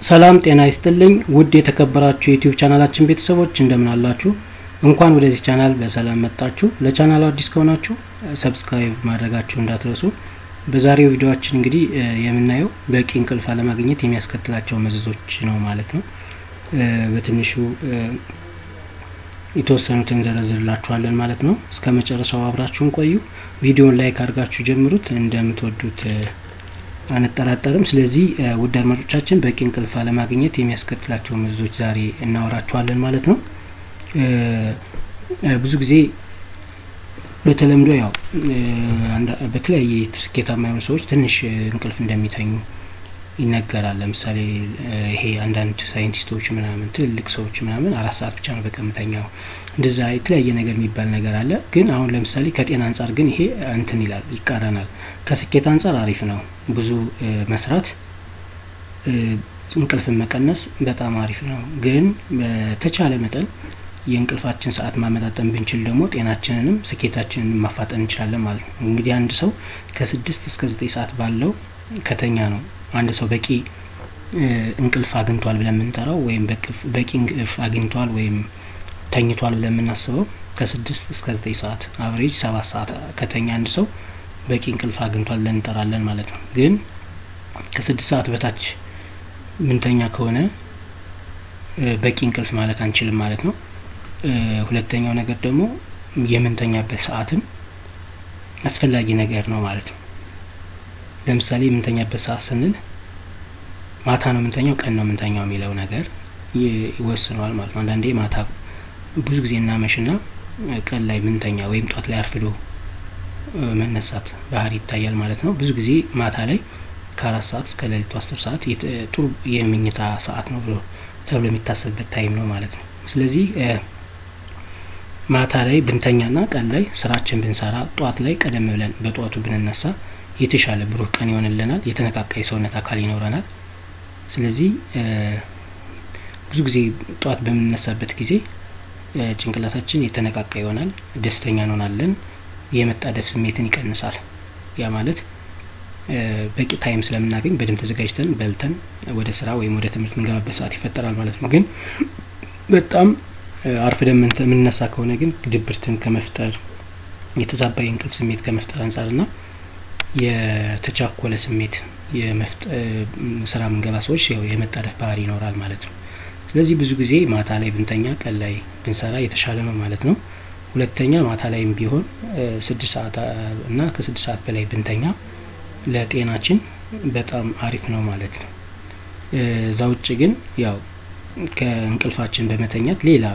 ሰላም ጤና ይስጥልኝ ውድ የተከበራችሁ የዩቲዩብ ቻናላችን ቤተሰቦች እንደምን አላችሁ? እንኳን ወደዚህ ቻናል በሰላም መጣችሁ። ለቻናሉ አዲስ ከሆናችሁ ሰብስክራይብ ማድረጋችሁ እንዳትረሱ። በዛሬው ቪዲዮችን እንግዲህ የምናየው በቂ እንቅልፍ አለማግኘት የሚያስከትላቸው መዘዞች ነው ማለት ነው። በትንሹ የተወሰኑትን ዘረዝርላችኋለን ማለት ነው። እስከ መጨረሻው አብራችሁን ቆዩ። ቪዲዮን ላይክ አድርጋችሁ ጀምሩት። እንደምትወዱት አንጠራጠርም። ስለዚህ ውድ አድማጮቻችን በቂ እንቅልፍ አለማግኘት የሚያስከትላቸው መዘዞች ዛሬ እናወራችኋለን ማለት ነው። ብዙ ጊዜ በተለምዶ ያው በተለያየ ስኬታማ የሆኑ ሰዎች ትንሽ እንቅልፍ እንደሚተኙ ይነገራል። ለምሳሌ ይሄ አንዳንድ ሳይንቲስቶች ምናምን ትልልቅ ሰዎች ምናምን አራት ሰዓት ብቻ ነው በቀን የምተኛው እንደዛ የተለያየ ነገር የሚባል ነገር አለ። ግን አሁን ለምሳሌ ከጤና አንጻር ግን ይሄ እንትን ይላል ይቃረናል። ከስኬት አንጻር አሪፍ ነው። ብዙ መስራት እንቅልፍን መቀነስ በጣም አሪፍ ነው። ግን በተቻለ መጠን የእንቅልፋችን ሰዓት ማመጣጠን ብንችል ደግሞ ጤናችንንም ስኬታችንንም ማፋጠን እንችላለን ማለት ነው። እንግዲህ አንድ ሰው ከስድስት እስከ ዘጠኝ ሰዓት ባለው ከተኛ ነው አንድ ሰው በቂ እንቅልፍ አግኝቷል ብለን የምንጠራው ወይም በቂ እንቅልፍ አግኝቷል ወይም ተኝቷል ብለን የምናስበው ከስድስት እስከ ዘጠኝ ሰዓት አቨሬጅ ሰባት ሰዓት ከተኛ አንድ ሰው በቂ እንቅልፍ አግኝቷል ብለን እንጠራለን ማለት ነው። ግን ከስድስት ሰዓት በታች ምንተኛ ከሆነ በቂ እንቅልፍ ማለት አንችልም ማለት ነው። ሁለተኛው ነገር ደግሞ የምንተኛበት ሰዓትም አስፈላጊ ነገር ነው ማለት ነው። ለምሳሌ የምንተኛበት ሰዓት ስንል ማታ ነው የምንተኛው ቀን ነው የምንተኛው የሚለው ነገር ይወስነዋል ማለት ነው። አንዳንዴ ማታ ብዙ ጊዜ እናመሽና ቀን ላይ ምንተኛ ወይም ጧት ላይ አርፍዶ መነሳት ባህሪ ይታያል ማለት ነው። ብዙ ጊዜ ማታ ላይ ከአራት ሰዓት እስከ ሌሊቱ አስር ሰዓት ጥሩ የምኝታ ሰዓት ነው ብሎ ተብሎ የሚታሰብበት ታይም ነው ማለት ነው። ስለዚህ ማታ ላይ ብንተኛና ቀን ላይ ስራችን ብንሰራ ጧት ላይ ቀደም ብለን በጧቱ ብንነሳ የተሻለ ብሩህ ቀን ይሆንልናል። የተነቃቃ የሰውነት አካል ይኖረናል። ስለዚህ ብዙ ጊዜ ጧት በምንነሳበት ጊዜ ጭንቅላታችን የተነቃቃ ይሆናል፣ ደስተኛ እንሆናለን። የመጣደፍ ስሜትን ይቀንሳል። ያ ማለት በቂ ታይም ስለምናገኝ በደንብ ተዘጋጅተን በልተን ወደ ስራ ወይም ወደ ትምህርት የምንገባበት ሰዓት ይፈጠራል ማለት ነው። ግን በጣም አርፍደን የምንነሳ ከሆነ ግን ድብርትን ከመፍጠር የተዛባ የእንቅልፍ ስሜት ከመፍጠር አንጻርና የተቻኮለ ስሜት ስራ የምንገባ ሰዎች ያው የመጣደፍ ባህሪ ይኖራል ማለት ነው። ስለዚህ ብዙ ጊዜ ማታ ላይ ብንተኛ ቀን ላይ ብንሰራ የተሻለ ነው ማለት ነው። ሁለተኛ ማታ ላይም ቢሆን ስድስት ሰዓት እና ከስድስት ሰዓት በላይ ብንተኛ ለጤናችን በጣም አሪፍ ነው ማለት ነው። እዛ ውጭ ግን ያው ከእንቅልፋችን በመተኛት ሌላ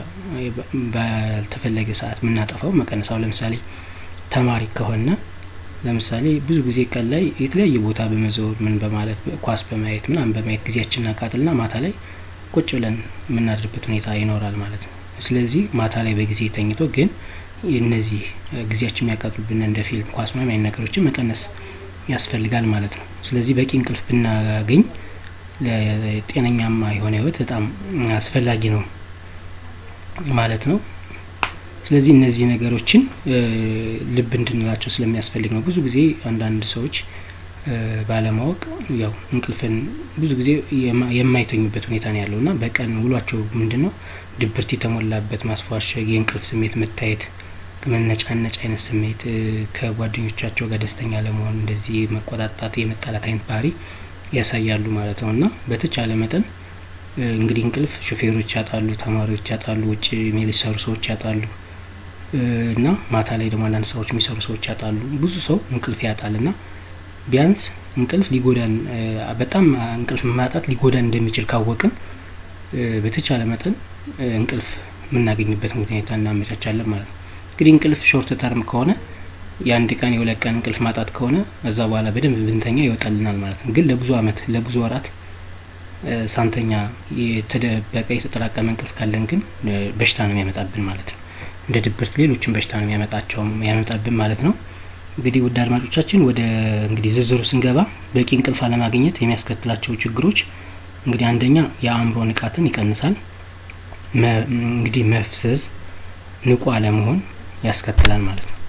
ባልተፈለገ ሰዓት የምናጠፋው መቀነሳው ለምሳሌ ተማሪ ከሆነ ለምሳሌ ብዙ ጊዜ ቀን ላይ የተለያየ ቦታ በመዞር ምን በማለት ኳስ በማየት ምናምን በማየት ጊዜያችንን እናቃጥልና ማታ ላይ ቁጭ ብለን የምናድርበት ሁኔታ ይኖራል ማለት ነው። ስለዚህ ማታ ላይ በጊዜ ተኝቶ ግን እነዚህ ጊዜያችን የሚያቃጥሉብን እንደ ፊልም፣ ኳስ ምናምን አይነት ነገሮችን መቀነስ ያስፈልጋል ማለት ነው። ስለዚህ በቂ እንቅልፍ ብናገኝ ለጤነኛማ የሆነ ህይወት በጣም አስፈላጊ ነው ማለት ነው። ስለዚህ እነዚህ ነገሮችን ልብ እንድንላቸው ስለሚያስፈልግ ነው። ብዙ ጊዜ አንዳንድ ሰዎች ባለማወቅ ያው እንቅልፍን ብዙ ጊዜ የማይተኙበት ሁኔታ ነው ያለው እና በቀን ውሏቸው ምንድን ነው ድብርት የተሞላበት ማስፏሸግ፣ የእንቅልፍ ስሜት መታየት፣ መነጫነጭ አይነት ስሜት፣ ከጓደኞቻቸው ጋር ደስተኛ ለመሆን እንደዚህ መቆጣጣት፣ የመጣላት አይነት ባህሪ ያሳያሉ ማለት ነው እና በተቻለ መጠን እንግዲህ እንቅልፍ ሾፌሮች ያጣሉ፣ ተማሪዎች ያጣሉ፣ ውጭ የሚሰሩ ሰዎች ያጣሉ እና ማታ ላይ ደግሞ አንዳንድ ስራዎች የሚሰሩ ሰዎች ያጣሉ። ብዙ ሰው እንቅልፍ ያጣል እና ቢያንስ እንቅልፍ ሊጎዳን በጣም እንቅልፍ ማጣት ሊጎዳን እንደሚችል ካወቅን በተቻለ መጠን እንቅልፍ የምናገኝበት ሁኔታ እናመቻቻለን ማለት ነው። እንግዲህ እንቅልፍ ሾርት ተርም ከሆነ የአንድ ቀን የሁለት ቀን እንቅልፍ ማጣት ከሆነ እዛ በኋላ በደንብ ብንተኛ ይወጣልናል ማለት ነው። ግን ለብዙ አመት ለብዙ ወራት ሳንተኛ የተደበቀ የተጠራቀመ እንቅልፍ ካለን ግን በሽታ ነው የሚያመጣብን ማለት ነው። እንደ ድብርት ሌሎችን በሽታ ነው የሚያመጣቸው የሚያመጣብን ማለት ነው። እንግዲህ ውድ አድማጮቻችን ወደ እንግዲህ ዝርዝሩ ስንገባ በቂ እንቅልፍ አለማግኘት የሚያስከትላቸው ችግሮች እንግዲህ አንደኛ የአእምሮ ንቃትን ይቀንሳል። እንግዲህ መፍሰስ፣ ንቁ አለመሆን ያስከትላል ማለት ነው።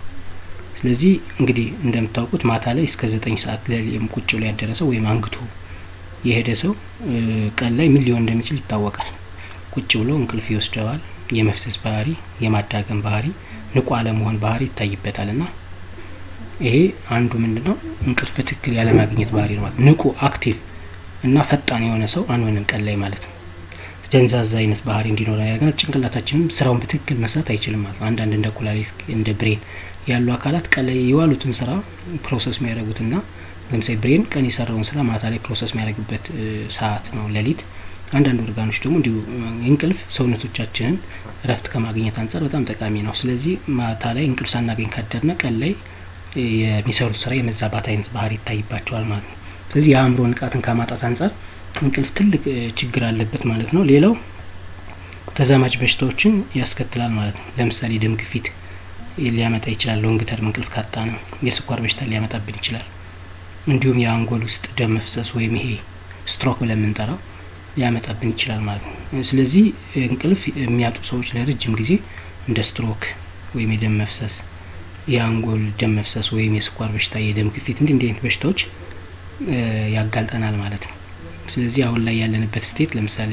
ስለዚህ እንግዲህ እንደምታውቁት ማታ ላይ እስከ ዘጠኝ ሰዓት ቁጭ ብሎ ያደረሰው ወይም አንግቶ የሄደ ሰው ቀን ላይ ምን ሊሆን እንደሚችል ይታወቃል። ቁጭ ብሎ እንቅልፍ ይወስደዋል። የመፍሰስ ባህሪ፣ የማዳገም ባህሪ፣ ንቁ አለመሆን ባህሪ ይታይበታል እና ይሄ አንዱ ምንድን ነው እንቅልፍ በትክክል ያለማግኘት ባህሪ ነው ማለት ንቁ አክቲቭ እና ፈጣን የሆነ ሰው አንሆንም ቀን ላይ ማለት ነው። ደንዛዛ አይነት ባህሪ እንዲኖረን ያደርገናል። ጭንቅላታችንም ስራውን በትክክል መስራት አይችልም ማለት ነው። አንዳንድ እንደ ኩላሊት እንደ ብሬን ያሉ አካላት ቀን ላይ የዋሉትን ስራ ፕሮሰስ የሚያደርጉትና ለምሳሌ ብሬን ቀን የሰራውን ስራ ማታ ላይ ፕሮሰስ የሚያደርግበት ሰዓት ነው ሌሊት። አንዳንድ ኦርጋኖች ደግሞ እንዲሁ እንቅልፍ ሰውነቶቻችንን እረፍት ከማግኘት አንጻር በጣም ጠቃሚ ነው። ስለዚህ ማታ ላይ እንቅልፍ ሳናገኝ ካደርነ ቀን ላይ የሚሰሩት ስራ የመዛባት አይነት ባህሪ ይታይባቸዋል ማለት ነው። ስለዚህ የአእምሮ ንቃትን ከማጣት አንጻር እንቅልፍ ትልቅ ችግር አለበት ማለት ነው። ሌላው ተዛማጅ በሽታዎችን ያስከትላል ማለት ነው። ለምሳሌ ደም ግፊት ሊያመጣ ይችላል። ሎንግ ተርም እንቅልፍ ካጣ ነው። የስኳር በሽታ ሊያመጣብን ይችላል። እንዲሁም የአንጎል ውስጥ ደም መፍሰስ ወይም ይሄ ስትሮክ ብለን የምንጠራው ሊያመጣብን ይችላል ማለት ነው። ስለዚህ እንቅልፍ የሚያጡ ሰዎች ለረጅም ጊዜ እንደ ስትሮክ ወይም የደም መፍሰስ፣ የአንጎል ደም መፍሰስ ወይም የስኳር በሽታ፣ የደም ግፊት እንዲህ እንዲህ አይነት በሽታዎች ያጋልጠናል ማለት ነው። ስለዚህ አሁን ላይ ያለንበት ስቴት ለምሳሌ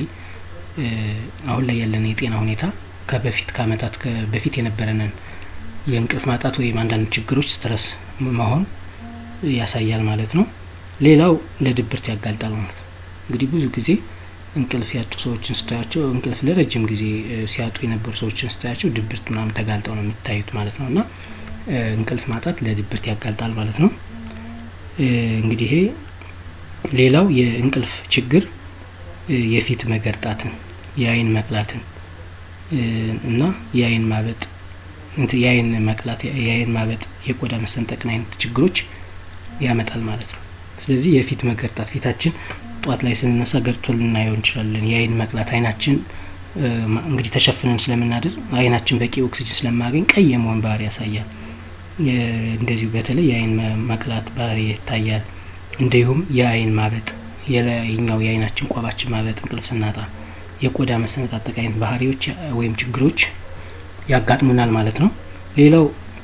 አሁን ላይ ያለን የጤና ሁኔታ ከበፊት ከአመታት በፊት የነበረንን የእንቅልፍ ማጣት ወይም አንዳንድ ችግሮች ስትረስ መሆን ያሳያል ማለት ነው። ሌላው ለድብርት ያጋልጣል ማለት ነው። እንግዲህ ብዙ ጊዜ እንቅልፍ ያጡ ሰዎችን ስታያቸው እንቅልፍ ለረጅም ጊዜ ሲያጡ የነበሩ ሰዎችን ስታያቸው ድብርት ምናምን ተጋልጠው ነው የሚታዩት ማለት ነው። እና እንቅልፍ ማጣት ለድብርት ያጋልጣል ማለት ነው። እንግዲህ ይሄ ሌላው የእንቅልፍ ችግር የፊት መገርጣትን፣ የአይን መቅላትን እና የአይን ማበጥ የአይን መቅላት፣ የአይን ማበጥ፣ የቆዳ መሰንጠቅን አይነት ችግሮች ያመጣል ማለት ነው። ስለዚህ የፊት መገርጣት ፊታችን ጧት ላይ ስንነሳ ገርቶ ልናየው እንችላለን። የአይን መቅላት አይናችን እንግዲህ ተሸፍነን ስለምናድር አይናችን በቂ ኦክሲጅን ስለማገኝ ቀይ የመሆን ባህሪ ያሳያል። እንደዚሁ በተለይ የአይን መቅላት ባህሪ ይታያል። እንዲሁም የአይን ማበጥ፣ የላይኛው የአይናችን ቆባችን ማበጥ እንቅልፍ ስናጣ፣ የቆዳ መሰነጣጠቅ አይነት ባህሪዎች ወይም ችግሮች ያጋጥሙናል ማለት ነው። ሌላው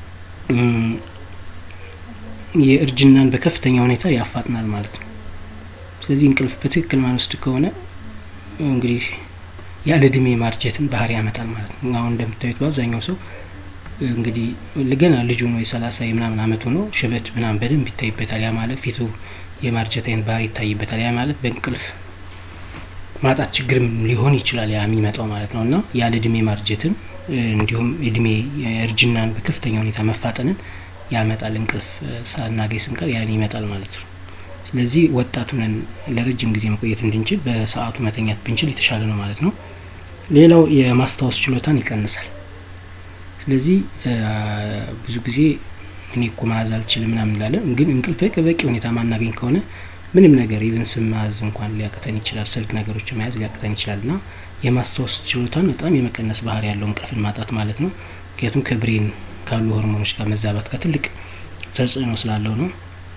የእርጅናን በከፍተኛ ሁኔታ ያፋጥናል ማለት ነው። ስለዚህ እንቅልፍ በትክክል ማንወስድ ከሆነ እንግዲህ ያለ እድሜ ማርጀትን ባህሪ ያመጣል ማለት ነው። አሁን እንደምታዩት በአብዛኛው ሰው እንግዲህ ገና ልጁ ነው የሰላሳ የምናምን አመቱ ነው ሽበት ምናምን በደንብ ይታይበታል። ያ ማለት ፊቱ የማርጀት አይነት ባህሪ ይታይበታል። ያ ማለት በእንቅልፍ ማጣት ችግርም ሊሆን ይችላል ያ የሚመጣው ማለት ነው እና ያለ እድሜ ማርጀትን እንዲሁም እድሜ እርጅናን በከፍተኛ ሁኔታ መፋጠንን ያመጣል። እንቅልፍ ሳናገኝ ስንቀር ያን ይመጣል ማለት ነው። ስለዚህ ወጣቱንን ለረጅም ጊዜ መቆየት እንድንችል በሰዓቱ መተኛት ብንችል የተሻለ ነው ማለት ነው። ሌላው የማስታወስ ችሎታን ይቀንሳል። ስለዚህ ብዙ ጊዜ እኔ እኮ መያዝ አልችልም ምናምን እንላለን፣ ግን እንቅልፍ በቂ ሁኔታ ማናገኝ ከሆነ ምንም ነገር ኢቨን ስም መያዝ እንኳን ሊያቅተን ይችላል። ስልክ ነገሮችን መያዝ ሊያቅተን ይችላል እና የማስታወስ ችሎታን በጣም የመቀነስ ባህሪ ያለው እንቅልፍን ማጣት ማለት ነው። ምክንያቱም ከብሬን ካሉ ሆርሞኖች ጋር መዛባት ጋር ትልቅ ተጽዕኖ ስላለው ነው።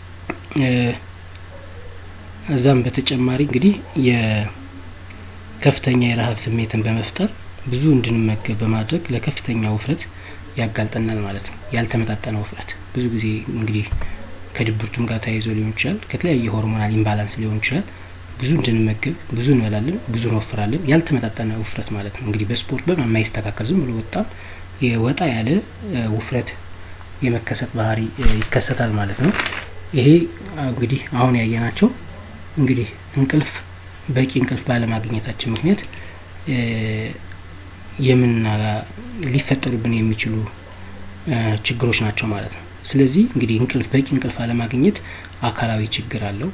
እዛም በተጨማሪ እንግዲህ የከፍተኛ የረሀብ ስሜትን በመፍጠር ብዙ እንድንመገብ በማድረግ ለከፍተኛ ውፍረት ያጋልጠናል ማለት ነው። ያልተመጣጠነ ውፍረት ብዙ ጊዜ እንግዲህ ከድብርቱም ጋር ተያይዞ ሊሆን ይችላል። ከተለያየ ሆርሞናል ኢምባላንስ ሊሆን ይችላል። ብዙ እንድንመገብ ብዙ እንበላለን፣ ብዙ እንወፍራለን። ያልተመጣጠነ ውፍረት ማለት ነው። እንግዲህ በስፖርት በምናምን የማይስተካከል ዝም ብሎ በጣም የወጣ ያለ ውፍረት የመከሰት ባህሪ ይከሰታል ማለት ነው። ይሄ እንግዲህ አሁን ያየናቸው እንግዲህ እንቅልፍ በቂ እንቅልፍ ባለማግኘታችን ምክንያት የምና ሊፈጠሩብን የሚችሉ ችግሮች ናቸው ማለት ነው። ስለዚህ እንግዲህ እንቅልፍ በቂ እንቅልፍ አለማግኘት አካላዊ ችግር አለው።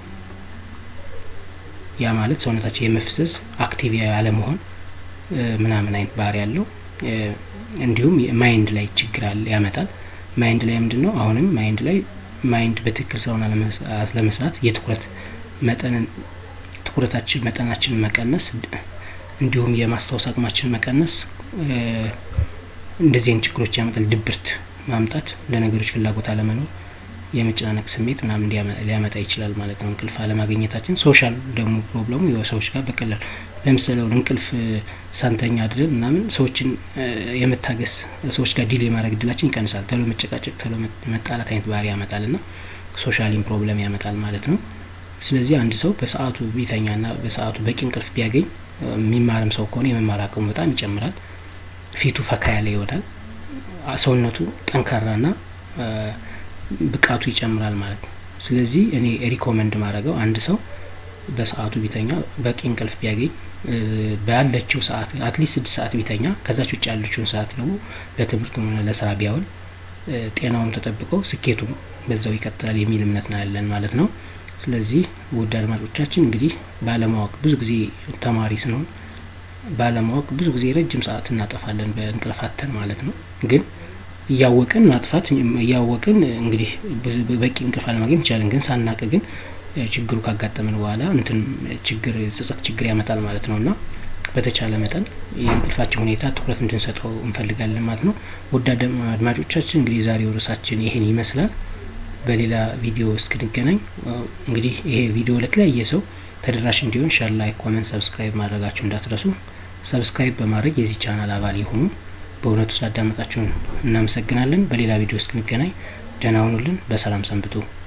ያ ማለት ሰውነታችን የመፍሰስ አክቲቭ ያለመሆን ምናምን አይነት ባህሪ ያለው እንዲሁም ማይንድ ላይ ችግር አለ ያመጣል። ማይንድ ላይ ምንድን ነው? አሁንም ማይንድ ላይ ማይንድ በትክክል ስራውን ለመስራት የትኩረት መጠንን ትኩረታችን መጠናችንን መቀነስ እንዲሁም የማስታወስ አቅማችን መቀነስ እንደዚህ አይነት ችግሮች ያመጣል። ድብርት ማምጣት፣ ለነገሮች ፍላጎት አለመኖር፣ የመጨናነቅ ስሜት ምናምን ሊያመጣ ይችላል ማለት ነው። እንቅልፍ አለማግኘታችን ሶሻል ደግሞ ፕሮብለሙ ሰዎች ጋር በቀላል ለምሳሌ እንቅልፍ ሳንተኛ አድረን ምናምን ሰዎችን የመታገስ ሰዎች ጋር ዲል የማድረግ እድላችን ይቀንሳል። ተሎ መጨቃጨቅ፣ ተሎ መጣላት አይነት ባህሪ ያመጣል ና ሶሻሊም ፕሮብለም ያመጣል ማለት ነው። ስለዚህ አንድ ሰው በሰዓቱ ቢተኛና በሰዓቱ በቂ እንቅልፍ ቢያገኝ የሚማርም ሰው ከሆነ የመማር አቅሙ በጣም ይጨምራል። ፊቱ ፈካ ያለ ይወዳል። ሰውነቱ ጠንካራና ብቃቱ ይጨምራል ማለት ነው። ስለዚህ እኔ ሪኮመንድ ማድረገው አንድ ሰው በሰዓቱ ቢተኛ በቂ እንቅልፍ ቢያገኝ ባለችው ሰዓት አትሊስት ስድስት ሰዓት ቢተኛ ከዛች ውጭ ያለችውን ሰዓት ደግሞ ለትምህርት ሆነ ለስራ ቢያውል ጤናውም ተጠብቀው ስኬቱም በዛው ይቀጥላል የሚል እምነት ነው ያለን ማለት ነው። ስለዚህ ውድ አድማጮቻችን እንግዲህ ባለማወቅ ብዙ ጊዜ ተማሪ ስንሆን ባለማወቅ ብዙ ጊዜ ረጅም ሰዓት እናጠፋለን በእንቅልፋተን ማለት ነው። ግን እያወቅን ማጥፋት እያወቅን እንግዲህ በቂ እንቅልፍ አለማግኘት እንችላለን። ግን ሳናቅ ግን ችግሩ ካጋጠመን በኋላ እንትን ችግር ጸጸት ችግር ያመጣል ማለት ነው እና በተቻለ መጠን የእንቅልፋችን ሁኔታ ትኩረት እንድንሰጠው እንፈልጋለን ማለት ነው። ውድ አድማጮቻችን እንግዲህ የዛሬው ርዕሳችን ይሄን ይመስላል። በሌላ ቪዲዮ እስክንገናኝ እንግዲህ ይሄ ቪዲዮ ለተለያየ ሰው ተደራሽ እንዲሆን ሸር፣ ላይክ፣ ኮመንት፣ ሰብስክራይብ ማድረጋችሁ እንዳትረሱ። ሰብስክራይብ በማድረግ የዚህ ቻናል አባል የሆኑ በእውነቱ ስላዳመጣችሁን እናመሰግናለን። በሌላ ቪዲዮ እስክንገናኝ ደህና ሁኑልን። በሰላም ሰንብቱ።